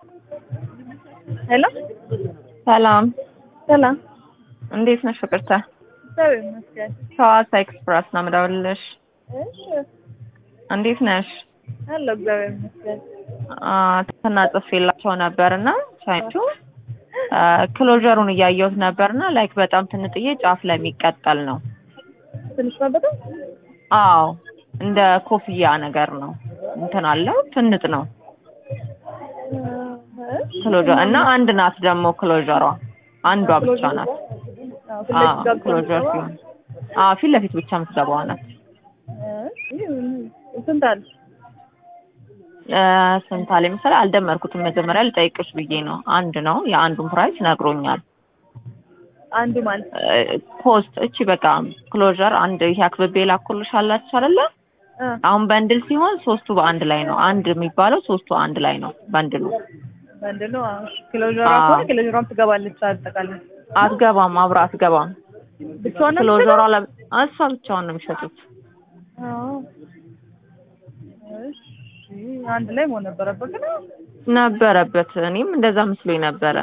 ሄሎ ሰላም ሰላም፣ እንዴት ነሽ ፍቅርተ? እግዚአብሔር ይመስገን። ከሐዋሳ ኤክስፕረስ ነው የምደውልልሽ። እሺ እንዴት ነሽ? አለሁ፣ እግዚአብሔር ይመስገን። አ ተናጽፌላቸው ነበርና ሳይቱ ክሎጀሩን እያየሁት ነበርና ላይክ በጣም ትንጥዬ ጫፍ ላይ የሚቀጠል ነው። ትንሽ ነው በጣም አዎ እንደ ኮፍያ ነገር ነው። እንትን አለው ትንጥ ነው ክሎጀር እና አንድ ናት ደግሞ ክሎጀሯ አንዷ ብቻ ናት። አዎ ክሎጀር ሲሆን አዎ ፊት ለፊት ብቻ የምትገባዋ ናት። ስንት አለ? እ ስንት አለ መሰለኝ አልደመርኩትም። መጀመሪያ ልጠይቅሽ ብዬ ነው። አንድ ነው። የአንዱን ፕራይስ ነግሮኛል። አንዱ ማለት እ ኮስት እቺ በቃ ክሎጀር አንድ ይሄ አክብቤ ላኩልሽ አላችሁ አይደለ? እ አሁን በንድል ሲሆን ሶስቱ በአንድ ላይ ነው። አንድ የሚባለው ሶስቱ አንድ ላይ ነው በንድሉ። ምንድን ነው? ክሎጀሯ አዎ። ከሆነ ክሎጀሯም ትገባለች አጠቃላይ አትገባም፣ አብራ አትገባም። ብቻዋን ነው ክሎጀሯ ለ እሷ ብቻውን ነው የሚሸጡት። አዎ። እሺ አንድ ላይ መሆን ነበረበት ግን ነበረበት። እኔም እንደዛ መስሎኝ ነበረ።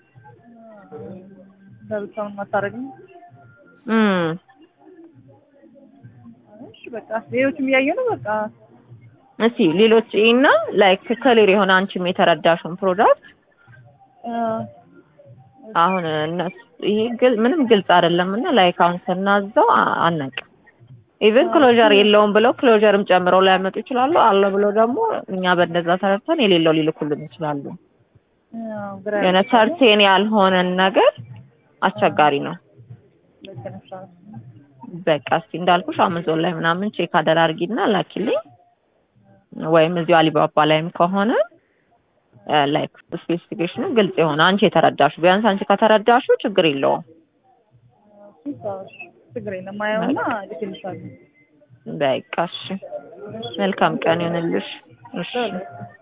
በብቻውን ማታረግኝ። እም እሺ በቃ ሌሎችም እያየ ነው በቃ እስቲ ሌሎች እና ላይክ ክሊር የሆነ አንቺም የተረዳሽውን ፕሮዳክት እ አሁን እነሱ ይሄ ግል ምንም ግልጽ አይደለም እና ላይክ አሁን ስናዘው አ- አናውቅም። ኢቭን ክሎጀር የለውም ብለው ክሎጀርም ጨምረው ሊያመጡ ይችላሉ። አለ ብለው ደግሞ እኛ በእንደዛ ተረድተን የሌለው ሊልኩልን ይችላሉ። ያው ግራ የሆነ ሰርቴን ያልሆነን ነገር አስቸጋሪ ነው። ልክ ነሽ። አዎ። በቃ እስቲ እንዳልኩሽ አማዞን ላይ ምናምን ቼክ አደራርጊና ላኪልኝ፣ ወይም እዚሁ አሊባባ ላይም ከሆነ ላይክ ስፔሲፊኬሽኑ ግልጽ የሆነ አንቺ የተረዳሹ ቢያንስ አንቺ ከተረዳሹ ችግር የለውም። ችግር የለም። አየውና ልክልሻለሁ። በቃ እሺ፣ መልካም ቀን ይሁንልሽ። እሺ